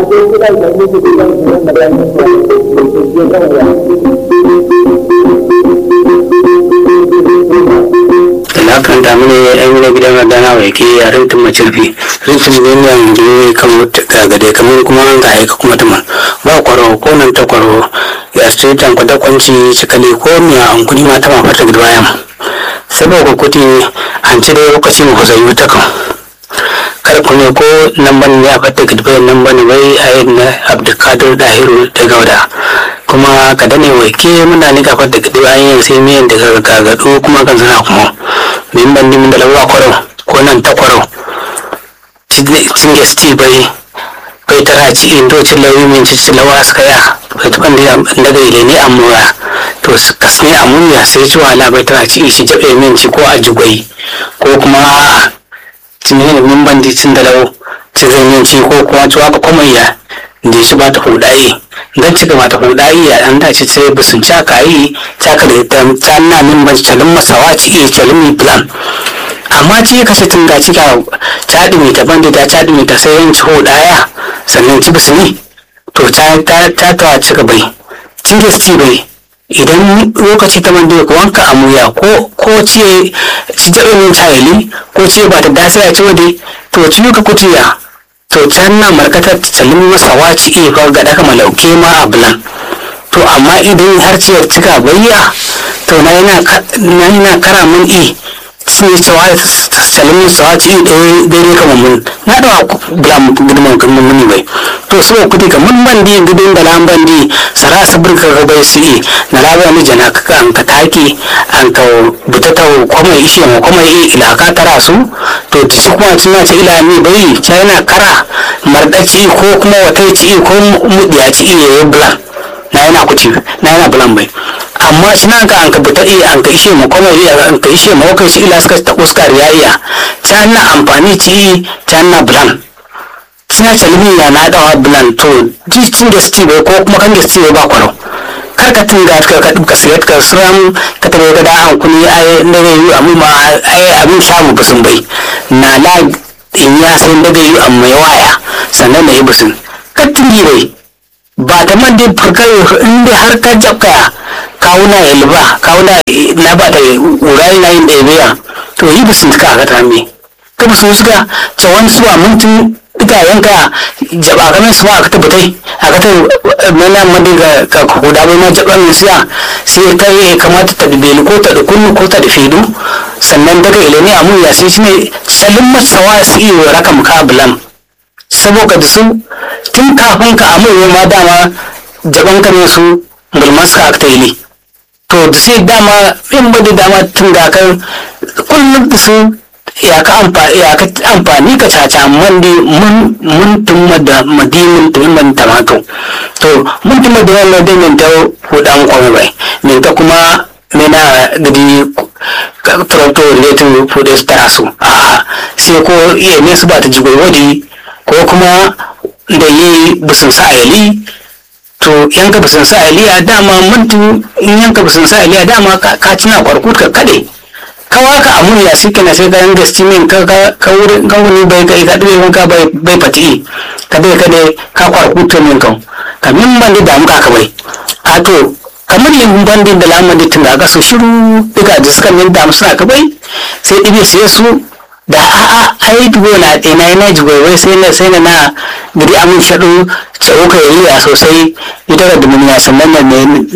na kan damu ne yan gida gidan radana wai ke a rintin macirfi rintin ne ne an gini kamar gagade kamar kuma an ga aika kuma tuman ba kwaro ko nan ta kwaro ya su tan kwada kwanci cikali ko miya an kudi ma ta mafata gida bayan saboda kuti an ci dai lokaci mu kusa ta kan kar ku ne ko nan bane ya fata gida bayan nan bane bai a yi na abdulkadir dahiru da gauda kuma ka dane wai ke muna ni ka fata gida bayan sai miyan da gagado kuma kan sana kuma min ban dimin da lawa kwaro ko nan ta kwaro cin gesti bai bai tara ci indo ci lawi min ci ci lawa suka ya bai tukan da daga ile ne amura to kas ne amuya sai ci wala bai tara ci ishi jabe min ci ko a jugwai ko kuma a cin ne min ban di cin da lawo ci zai min ci ko kuma ci waka kuma ya da shi ba ta hudayi dan cika mata hudayi ya an dace sai bisun caka yi caka da ta na min ban calin masawa ci iya calin mi plan amma ci kashe tun da cika caɗi mai ta bandi ta caɗi mai ta sai yin ci hudaya sannan ci bisu ne to ta ta ta cika bai cin gesti bai idan lokaci ta bandi ka wanka a muya ko ko ce ci jaɓe min cayali ko ce ba ta dasa ya ci wade to ci ka kutiya to can na markatar calin masa waci iya fa ga daka malauke ma a bulan to amma idan har ciyar cika bayya to na yana kara mun i sun yi cewa calin masa waci i daidai kama mun na da bulan gudunman kan muni bai to so kuti ka mun bandi gudun da lan bandi sara sabir ka ga bai su i na labar ni jana ka an ka taki an ka buta ta kuma ishe mu kuma i ila ka tara su to ci kuma tuna ce ila ni bai china kara mardaci ko kuma wata ci ko mudiya ci iya yi bulan na yana kuci na yana bulan bai amma shi ka an ka buta iya an ka ishe mu kuma iya an ka ishe mu kai shi ila suka ta uskar ya iya china amfani ci china bulan suna calmi ya na dawa bulan to cin gesti bai ko kuma kan gesti bai ba kwaro kar ka tinga ka ka duka sayar ka suram ka tabe ka da an kuni ai da yi amma ma ai abin samu busun bai na la in ya sai da yi amma ya waya sannan na yi busun ka tingi bai ba ta man dai farkar inda har ka jabka kawuna ya liba kawuna na ba ta urai na yin ɗaya to yi busun ka ka tame ka busun suka ce wani suwa mintin itayenka jaba kamar su ma aka tabbatai aka ta mana madi ga ka kuda bai ma jaba min siya sai ka yi kamata ta beli ko ta da kunnu ko ta da fedu sannan daga ilimi a mun ya sai shi ne salin masawa su iya raka muka bulan saboda da su tun kafin ka amurwa ma dama jaban ka ne su mulmaska aka ta yi to da sai dama in bada dama tun da kan kullum da su ya ka amfani ka caca man di mun mun tumma da madimin tumman tamato to mun tumma da wannan da min ta hudan kwame bai min ta kuma mena gidi tractor related food espresso a sai ko iya ne su ba ta jigo wadi ko kuma da yi bisin sa ayali to yanka bisin sa ayali a dama mun yanka bisin sa ayali a dama ka cina kwarkut ka kade kawa ka amun ya suke na sai kayan gaske min ka ka wurin kan wani bai kai ka dube wanka bai bai fati ka dai ka dai ka kwarkuto min kan ka min ban da muka ka bai a to kamar yin bandin da lamar da tun da aka so shiru duka da suka min da suna ka bai sai dibe sai su da a a ai dubo na ɗina yana jigwaiwai sai na sai na na gidi amin shaɗu tsawo ka yi a sosai ita da dumuniya sannan nan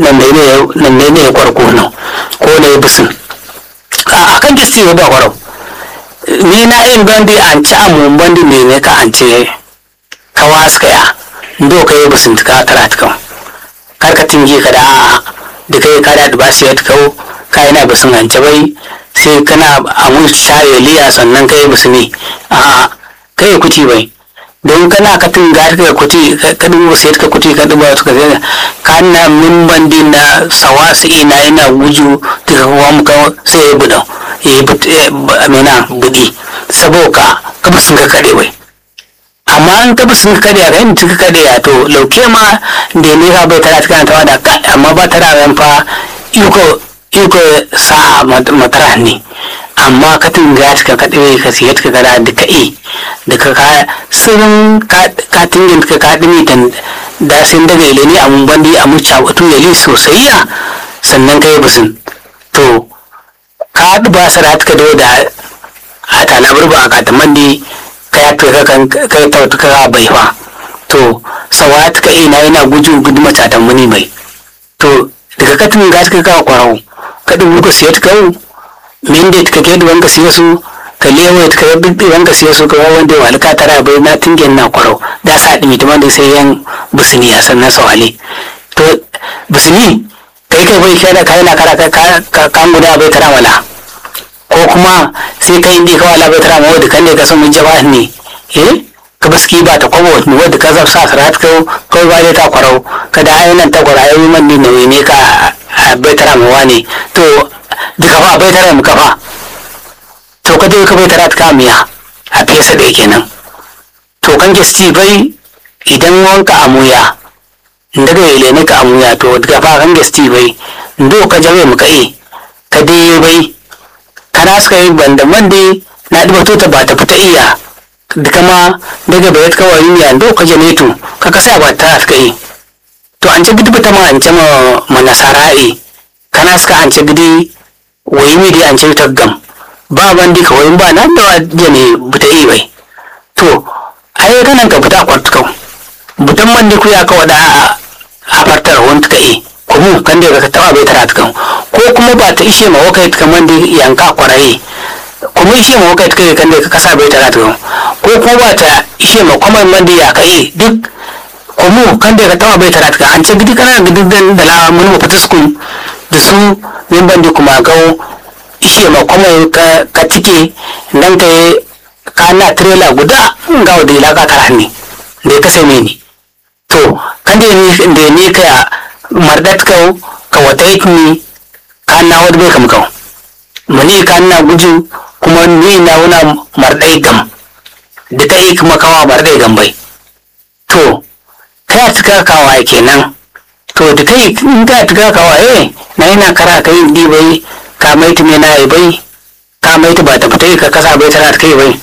ne ne ya kwarko nan ko na yi bisin a kan gisti ba kwarau ni na yin bandi an ci amun bandi ne ne ka an ce ka waska ya ndo ka yi bisin ka tara ta kan kar ka tinge ka da a da kai ka da ba su ya ta kawo ka yana bisin an ce bai sai kana amun shaye liya sannan ka yi bisini a ka yi kuti bai don kana ka tinga ka kuti ka dubo sai ka kuti ka dubo ka zai ka na min bandi na sawasi ina ina wuju daga kuwa muka sai ya buɗa ya yi amina buɗi saboda ka ba sun ka kaɗe bai amma an ka ba sun ka kaɗe a kan ka kaɗe a to lauke ma da ne ka bai tara kana tawa da ka amma ba tara yan fa iko iko sa matara ne amma ka tinga ka kaɗe ka siya ka gada da ka e da ka ka sirrin ka tingin ka ka dimi dan da sun daga ile ne amun bandi a muca batu yali sosai ya sannan ka yi bisin to ka ba sa ka da da a tana burba a kataman di ka ya ka kan ka ya tauta ka bai fa to sawa ta ka ina yana guju gudu mata da muni mai to daga katin ga ka ka kwarau ka dubu ka siya ta kawo min da ka ke duwan ka siya su ka lewa ta ka bibbi wanka siya su ka wanda wal ka tara bai na tingen na kwarau da sa dimi ta da sai yan busini a sannan sawale to busini kai kai bai kai da kai na kara ka kan guda bai tara wala ko kuma sai kai indi ka wala bai tara ma wadda kan ne ka san mun jaba ne eh ka baski ba ta kwabo ne wadda ka zafsa sarat ka kai ba dai ta kwarau ka da ayyunan ta kwara ayyukan man ne nauyi ne ka bai tara ma wani to duka fa bai tara mu kafa to ka dai ka bai tara ta miya a fesa da kenan to kan gesti bai idan wanka amuya daga ile ne ka amuya to daga fa kan gesti bai ndo ka jabe mu kai ka dai bai kana suka yi banda mande na duba to ta ba ta fita iya duka ma daga bai ka wari ne ndo ka jane to ka kasa ba ta suka yi to an ce gidi bata ma an ce ma manasara'i kana suka an ce gidi wayi mi dai an ce ta gam ba bandi ka wayin ba nan da jane bata yi bai to ai kanan ka fita kwartu kau butan mandi ku ya ka wada a fartar wani ka yi kuma kan da ka taba bai tara kan ko kuma ba ta ishe ma wakai ta man da yanka kwaraye kuma ishe ma wakai ta kai kan da ka kasa bai tara kan ko kuma ba ta ishe ma kwamar man da ya kai duk kuma kan da ka taba bai tara kan an ce gidi kana gidi da la mun mu fata sukun da su min bandi kuma gawo ishe ma kwamar ka tike nan ka ka na trailer guda ga wadda ilaka tara ne da ya kasa ni to kan da ni ni ka mardat kau ka wata ikmi ka na wadda bai kam kau mani ka na guju kuma ni na wuna mardai gam da ta yi kuma kawa mardai gam bai to ka tuka kawa kenan to da kai in ka tuka kawa eh na yana kara kai di bai ka mai tume na yi bai ka mai ta ba ta fita ka kasa bai tana ta kai bai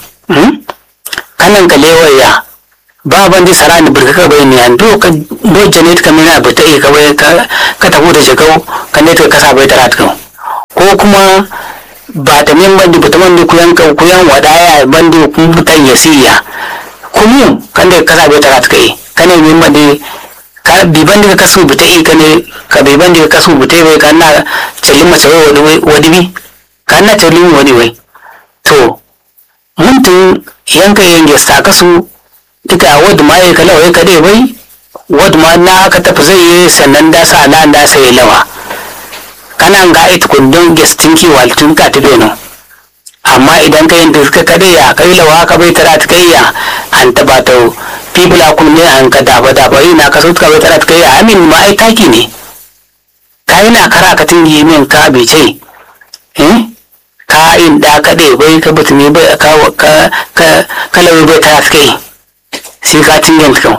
kanan ka lewaya ba ban di sara ni burka bai ni an do ka do jane ka mina ba ta ka bai ka ka ta da jagau ka ne ka kasa bai tara ka ko kuma ba ta min bandi ba ta bandi kuyan ka kuyan wadaya bandi kun butan yasiya kuma kan da kasa bai tara ka yi kane min bandi ka bi bandi ka kasu buta yi kane ka bi bandi ka kasu buta bai ka na cellin mace wadi wadi bi ka na cellin wadi wai to mun tun yanka yanke sa kasu duka wadda ma ya kala wai kade bai wadda ma na aka tafi zai yi sannan da sa na da sai lawa kana ga ita kundin gestin ki waltun ka ta beno amma idan ka yin suka kade ya kai lawa ka bai tara ta kai ya an taba ta fibula kun ne an ka daba daba ina ka so ka bai tara ta kai ya amin ma ai taki ne ka yi na kara ka tingi min ka bai ce eh ka in da kade bai ka butumi bai ka ka ka kalawi bai tara ta kai sai ka tingen kan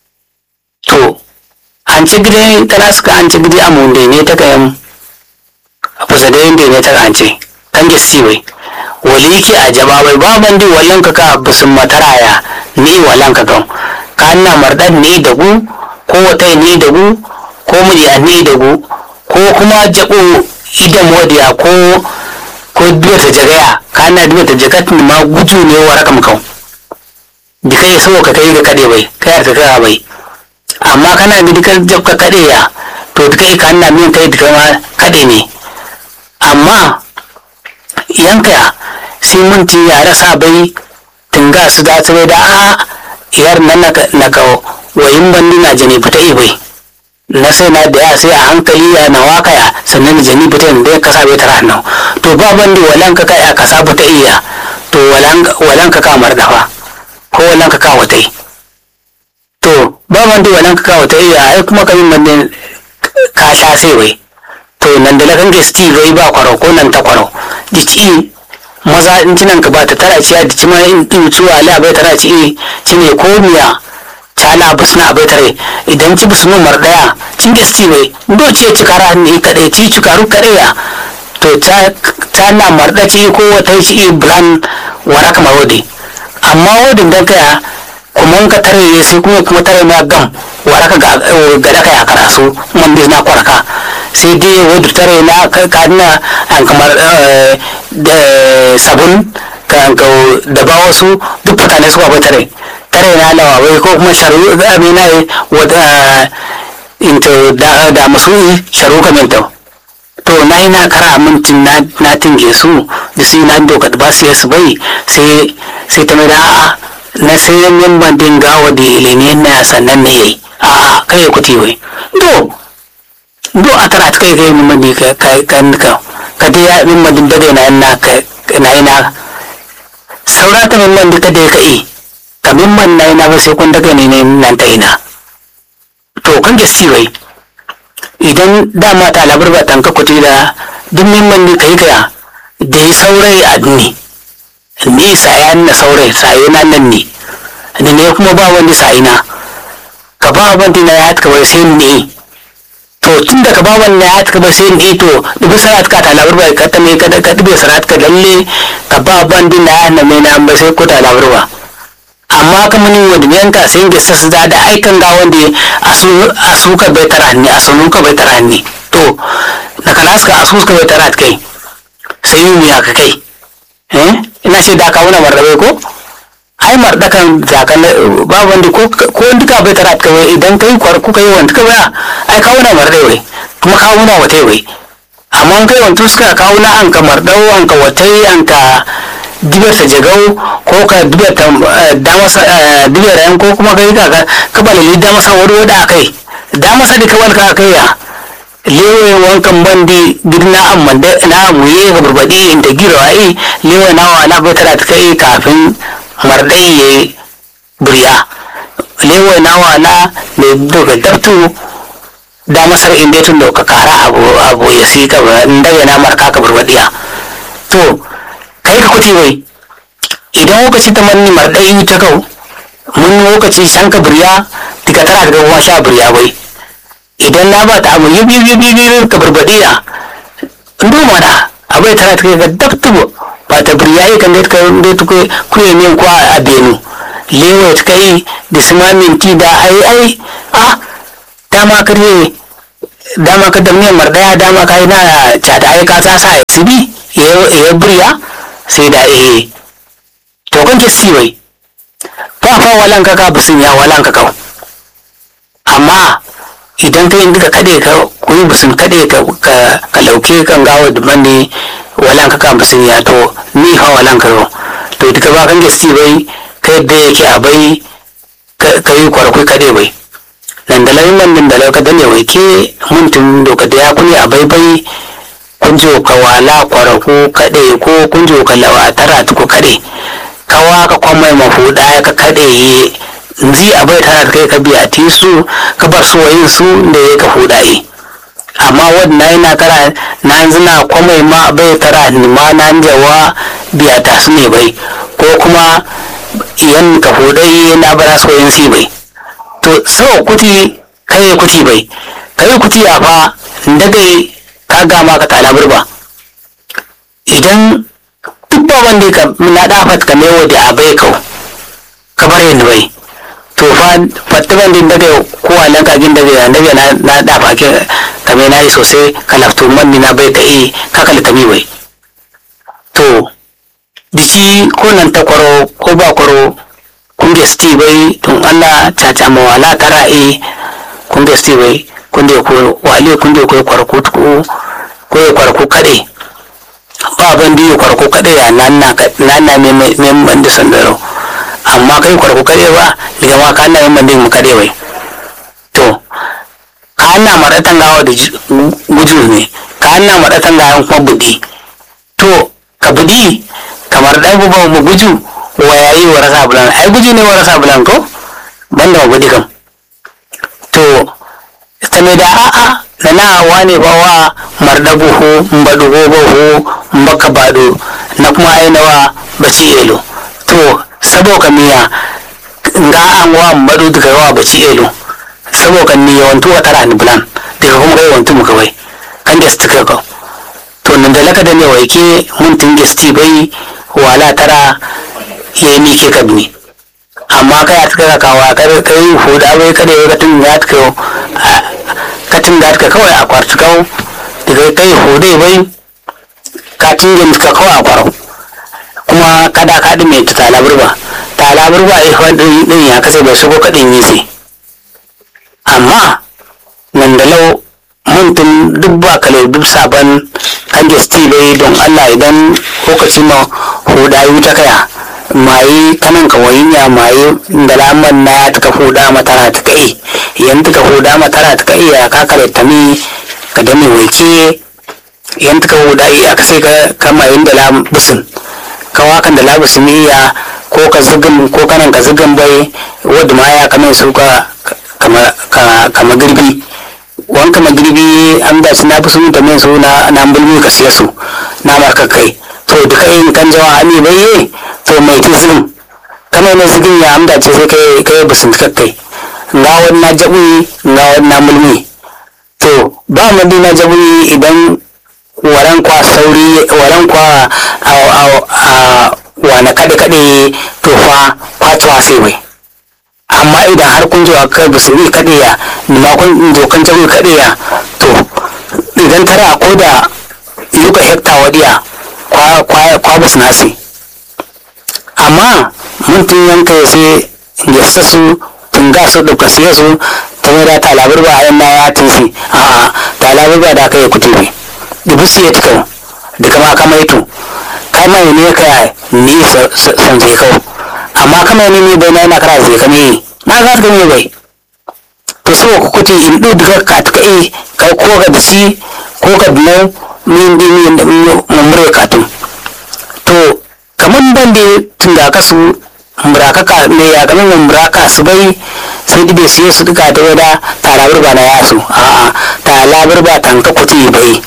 to an ci gide tana suka an ci gide a munde ne ta kayan a kusa da yadda ne ta kance kan gesti bai wali ki a jaba bai baban di wallan ka ka bisin mataraya ni wallan ka kan ka na mardan ne da gu ko wata ne da gu ko murya ne da gu ko kuma jabo idan wadiya ko ko duwa ta jagaya ka na duwa ta jagat ma guju ne wa rakam kan da kai so ka kai ga kade bai kai ka kai bai amma kana ga dukkan jab ka kade ya to da kai kan na min kai da ma kade ne amma yanka sai mun ti ya rasa bai tunga su da su da a yar nan na ka wayin bandi na jani fita i bai na sai na da ya sai a hankali ya na waka ya sannan da jani fita da ka sa bai tara nan to ba bandi walan ka kai ka sa fita iya to walan ka kamar dafa ko wannan ka kawo ta yi to ba man da wannan ka kawo ta yi ai kuma kamin man din ka sha sai wai to nan da lakan ga sti bai ba kwaro ko nan ta kwaro dici maza in cinan ka ba ta tara ciya dici ma in din ciwa ala bai tara ci ci ne ko miya cala busna bai tare idan ci busnu mar daya cin ga sti bai do ce ci kara ne kadai ci ci karu kadai ya to ta ta na marɗaci ko wata ci bulan wara kamar wadi amma wadin dan kaya kuma ka tare ya sai kuma kuma tare na gam wara ka gada ka ya karasu man bi na kwaraka sai dai wadda tare na ka na an kamar da sabun ka da ba wasu duk mutane suka bai tare tare na lawa wai ko kuma sharu amina wata into da da masu sharu kamenta to na yi na kara mintin na tinge su da su na doka ba su yasu bai sai sai ta mai da a'a na sai yan ban dinga wa da ilimi na sannan ne yayi a'a kai kuti wai do do a tara kai kai mun mandi ka ka kan ka ka dai ya min mandi da na na ka na ina saura ta min mandi ka dai kai ka min man na ina ba sai kun daga ne nan ta ina to kan gaske wai idan dama ta labar ba tanka kuti da duk mimman ni kai kaya da yi saurai a duni ni sayan na saurai sayo na nan ne da ne kuma ba wani sayina ka ba wani na ya bai sai ni to tun da ka ba wani ya bai sai ni to dubi sarat ka ta labar ba ka ta mai kada ka dubi sarat ka lalle ka ba wani na ya na mai na ba sai ko ta labar ba amma kamanin wanda yanka sai ga sassa da da aikan ga wanda a suka bai tara ni a sunu ka bai tara ni to na kalas ka asus ka bai tara kai sai yi miya ka kai eh ina ce da ka wuna mardabe ko ai mardakan zakan ba wanda ko ko duka bai tara kai idan kai kwar ku kai wanda ka ba ai ka wuna mardabe kuma ka wuna wata wai amma kai wanda suka ka wuna an ka mardau an ka watai an ka dibiyar ta jagau ko ka dibiyar ta damasa dibiyar yan ko kuma kai ka ka balili damasa wani wada a kai damasa da kawal ka kai ya lewe wankan bandi girna amman da na muye ga burbadi inda giro ai lewe na wa na bai tara ta kai kafin mardai ya buriya lewe na wa na ne daga dabtu damasar inda tun da ka kara abu abu ya si ka inda yana marka ka burbadiya to kai ka kuti wai idan lokaci ta manni marɗai ta kau mun lokaci shan ka birya tika tara ka gawa sha birya wai idan na ba ta abu yi biyu biyu biyu ka barbaɗe ya ndo mana abai tara ta ga dabtubo ba ta birya yi kan ka da ta kuye min kwa a benu lewa ta kai da su minti da ai ai a dama ka ne dama ka da miyan marɗaya dama ka yi na cata ai ka ta sa ya sibi ya birya sai da eh to kan kesi wai ba fa walan ka ka busun ya walan ka ka amma idan kai inda ka kade ka kuyi busun kade ka ka lauke kan gawo da mani walan ka ka busun ya to ni fa walan ka ro to duka ba kan kesi bai kai da yake a bai ka yi kwarkwai kade bai nan da lai man da lai ka dane wai ke mun tun doka da ya kuni a bai bai kunjo ka wala kwaraku kaɗe ko kunjo ka lawa tara tuku kaɗe kawa ka kwamai mafuɗa ka kaɗe ye nzi a bai tara kai ka biya tisu ka bar su wayin su da ya ka fuɗaye amma wadda yana kara na zina kwamai ma bai tara ni ma na jawa biya ta su ne bai ko kuma yan ka fuɗaye na bara su wayin si bai to sau kuti kai kuti bai kai kuti a fa daga ka gama ka talabar ba idan duk ba wanda ka na dafat ka mewa da abai kau ka bar yin bai to fa fatta bandin daga ko alan ka gin daga daga na na dafa ke ka me nayi sosai ka lafto man na bai ka yi ka kala kami bai to dici ko nan ta kwaro ko ba kwaro kun gesti bai tun Allah ta ta mawala tara e kun gesti bai kunde ko wale kunde ko kwarko ko ko ya kwarko kade ba ban da ya kwarko kade ya nan na nan na me me ban da sandaro amma kai kwarko kade ba daga ma ka na ban da mu kade wai to ka na maratan gawa da guju ne ka na maratan gawa kuma budi to ka budi kamar dai bu mu guju wa yayi wa rasa bulan ai guju ne wa rasa bulan ko banda mu budi kam to same da a'a da na wane ba wa marda buhu mbaɗugo buhu mbaka baɗo na kuma ainawa baci elo to sabo ka miya nga an wa mbaɗu daga wa baci elo sabo ka ni yawantu wa tara ni bulan daga kuma kai yawantu mu kawai kan da suka ka to to nan da laka da ne waike mun tinge sti bai wala tara ya ni ke kadni amma kai a tuka kawa kai kai huda bai kada ya katin ya tuka katin da tuka kawai a kwartu kawo daga kai hude bai katin yin ka kawai a kwaro kuma kada kaɗi mai ta talabar ba talabar ba a yi ɗin ya kasa bai shigo kaɗin yi sai amma nan da lau muntun duk ba kale duk sabon kan sti bai don allah idan lokaci ma huda yi ta kaya mayi kanan ka wayinya mayi da laman na ta ka huda matara ta kai yan ta ka huda matara ta kai ya ka kare ta mi ka dame waike yan ta ka huda yi aka sai ka kama yin da lam busun ka wakan da labusun iya ko ka zugin ko kanan ka zugin bai wadda ma ya kaman su ka kama girbi wanka magirbi an da su na fi sun da su na na bulmi ka siya su na marka kai to duka yin kan jawa ami bai yi to mai ti zugin kana ne zugin ya amda ce sai kai kai busun ka kai nga wani na jabi nga wani na mulmi to ba mu na jabi idan waran kwa sauri waran kwa a wane kaɗe kaɗe to fa kwatuwa sai bai amma idan har kun zo kai ba su yi kaɗe ya nima kun zo kan jago kaɗe ya to idan tara ko da yuka hekta wadiya kwa ba su nasi amma mun tun yanka ya sai ya su tun ga su ɗauka siya su ta mai da talabar ba a yan ya tinsi a'a talabar ba da aka yi kutubi dubu siya tikau da kama kama ito kama ne ka ni san zai kau amma kama ne ne bai na yana kara zai kame na ga ta ne bai to so ku kuti in du daga ka ta kai kai ko ga disi ko ga dino min bi min da mun ka tun to kaman ban da tun da ka su muraka ka ne ya kaman mun muraka su bai sai dibe su su duka da wada talabar ba na yasu a'a talabar ba tanka kuti bai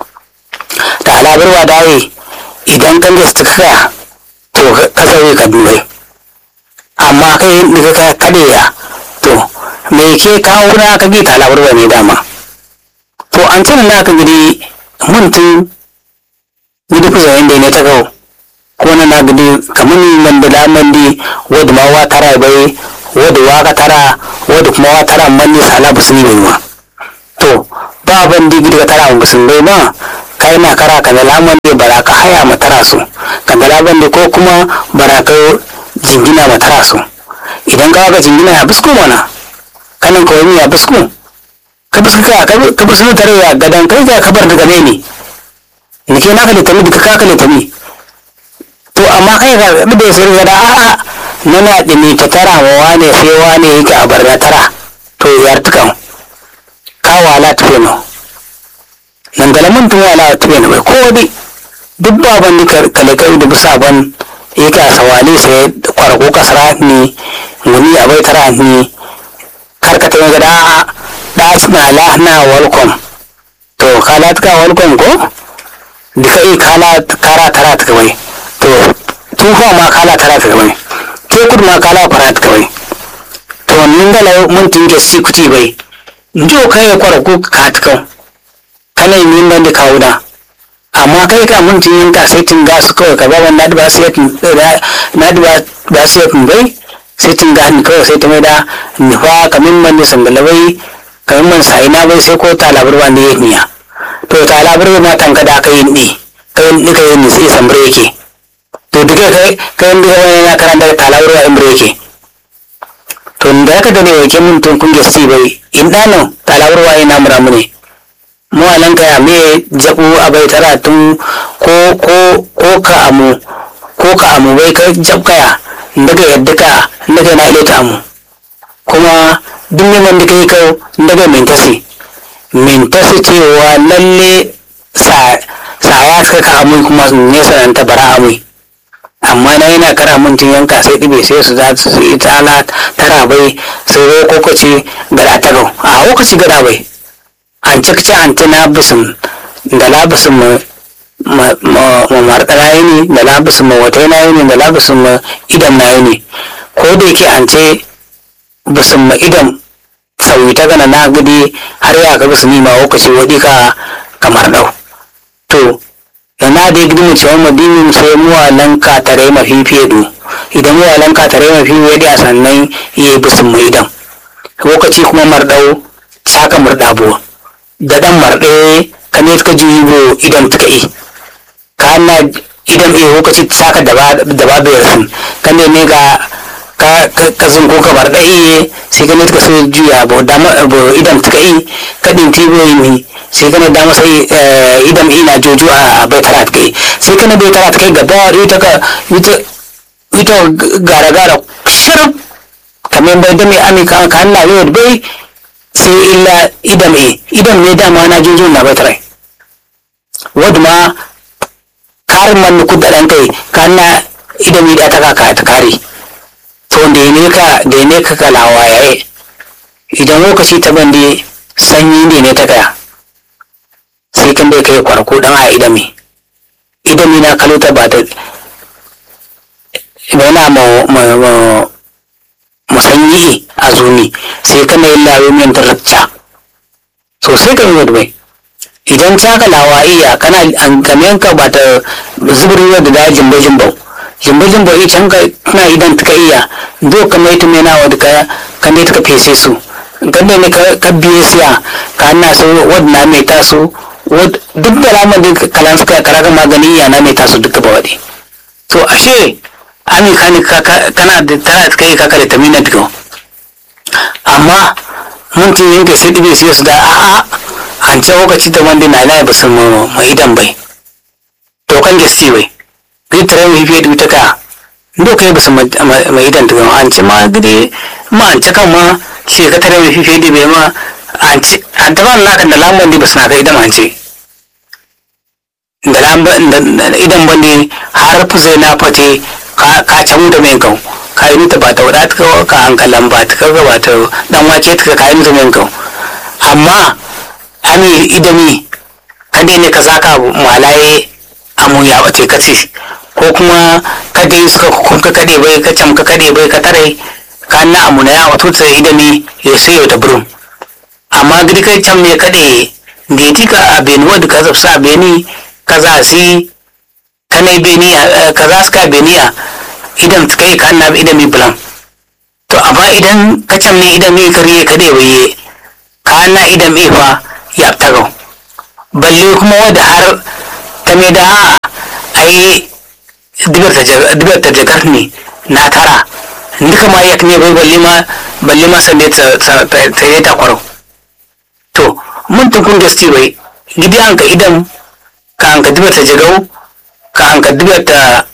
talabar ba dai idan kan da su kaya to ka zai ka dubai amma kai daga ka kade ya to me ke kawo na ka gita labarwa ne dama to an tuna na ka gidi mun tun gidi kusa inda ne ta kawo ko na na gidi kamar ni man da laman di wadda ma wa tara bai wadda wa ka tara wadda kuma wa tara man ni sala ba su yi bai ma to ba ban di gidi ka tara ba sun bai ma kai na kara ka da laman di bara ka haya ma tara su ka da laman di ko kuma bara ka jingina ma tara su idan ka ga jingina ya bisko mana kanan ka wani ya bisko ka bisko ka ka bisko tare ya gadan kai ga kabar daga ne ne ni ke naka litami duka ka ka litami to amma kai ga da sai ga da a'a nana dimi ta tara wa wane sai wane yake a barna tara to yar tukan ka wala tufe no nan da lamun tun wala tufe no bai ko wadi duk baban ni kale kai da bisa ban yake a sawali sai kwarko kasara ni wani abai tara ni karkata ga da a da na la na welcome to kala ta welcome ko duka i kala kara tara ta kawai to tufa ma kala tara ta kawai tekur ma kala fara ta kawai to nin da mun tinge si kuti bai njo kai kwarko ka ta kawai kana yi min da kawo da amma kai ka mun tun yanka sai tun ga su kawai ka ba na da ba su yakin na da ba su yakin bai sai tun ga ni kawai sai ta mai da nufa kamin man da sangala bai kamin man sai na bai sai ko talabar wanda ya niya to talabar ma tanka da aka yi ni kai ni kai ni sai sambre yake to duka kai kai ni ga wani na karanta talabar wa imbre yake to da ka da ne yake mun tun kun gesti bai in dano talabar wa ina muramu ne mu anan kaya me jabu abai tara tun ko ko ko ka amu ko ka amu bai ka jab kaya daga yadda ka daga na ile ta amu kuma duk ne man da kai ka daga mentasi mentasi cewa lalle sa sa ya ka ka amu kuma ne sanan ta bara amu amma na yana kara mun tun yanka sai dibe sai su za su yi tala tara bai sai ko ko ce gada ta gau a lokaci gada bai an cakci an tana bisin da labisin ma marɗara yi ne da labisin ma wata yana yi ne da labisin ma idan na yi ne ko da yake an ce bisin ma idan sauyi ta gana na gudi har ya ka bisin ma lokaci waɗi ka kamar ɗau to yana da gidi cewa madinin sai muwalan katare mafi fedu idan muwalan katare mafi fedu a sannan iya bisin mu idan lokaci kuma mardau saka murdabo da dan marɗe ka ne ka ji bo idan tuka yi ka na idan iya lokaci saka da ba bai rasin ka ne ne ga ka ka zun ko ka marɗe iye sai ka ne ka sai juya bo idan tuka yi ka din tibo yi sai kana da masa idan ina jojo a bai tara kai sai kana bai tara kai gaba ita ka ita ita gara gara shirf kamar bai da mai amika ka hanna yau bai sai illa idan e idan ne dama na jojo na bai tara wadda ma karin man ku da dan kai ka hanna idan da ta kaka ta kare to da ne ka da ne ka kalawa yayi idan lokaci ta bande sanyi ne ne ta kaya sai kan bai kai kwarko dan a idami idami na kalota ba da yana ma musanyi a zuni sai kana yin lawo min tarabta so sai kan yi bai idan ta ka lawa iya kana an kamen ka ba ta zubrin da da jimbo jimbo jimbo jimbo i can ka kana idan ta iya do ka mai tume na wadda ka kan ne ta fese su kan ne ka biye siya ka na so wadda mai taso duk da lamar da kalan suka karaga magani yana mai taso duka ba waɗe to ashe ami kani kana da tana ta kai kaka da tamina duka amma mun tun yin sai ɗibe su da a'a an ce lokaci da wanda na na basu ma idan bai to kan gasti bai gidi tare mai fiye da ka ndo kai basu ma idan duka an ce ma gidi ma an ce kan ma ce ka tare mai fiye da bai ma an ce an taɓa naka da lambar da basu na kai idan an ce da lambar idan bane har zai na fate ka can da mai kau ka yi mita ba ta wada ta ka hankalan ba ta kaga ba ta dan wake ta ka yi mita mai kau amma ami idami ka ne ka saka malaye amu ya bace ka ce ko kuma ka dai suka kun ka kade bai ka cam ka kade bai ka tare ka na amu na ya wato ta idami ya sai ta burum amma gidi kai can me kade geti ka a beni wadda ka zafsa a beni ka za si ka na beni ka za su ka beniya idan suka yi ka na idan mi bulan to amma idan ka can ne idan mi kariye ka dai waye ka na idan mi fa ya tago balle kuma wadda har ta me da ai dibar ta jagar ne na tara duka ma yak ne bai balle ma balle ma sande ta ta ta kwaro to mun tukun gasti bai gidi an ka idan ka an ka dibar ta jagau ka an ka dibar ta